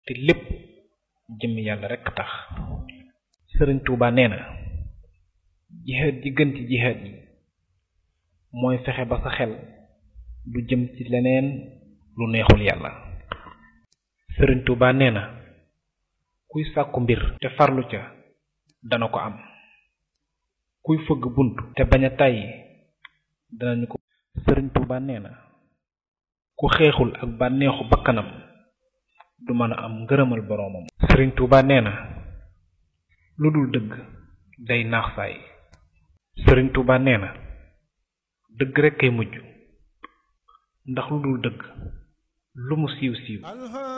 te lépp jëmmi yàlla rekk tax sëriñ Tuuba nee na jihaad ji gën ci jihaad yi mooy fexe ba sa xel du jëm ci leneen lu neexul yàlla sëriñ Tuuba nee na kuy sàkku mbir te farlu ca dana ko am kuy fëgg bunt te bañ a tàyyi danañu ko sëriñ Tuuba nee na ku xeexul ak bànneexu bakkanam du mën a am ngërëmal boroomam sëriñ Tuuba nee na lu dul dëgg day naax saay sëriñ Tuuba nee na dëgg rekk kay mujj ndax lu dul dëgg lu mu siiw siiw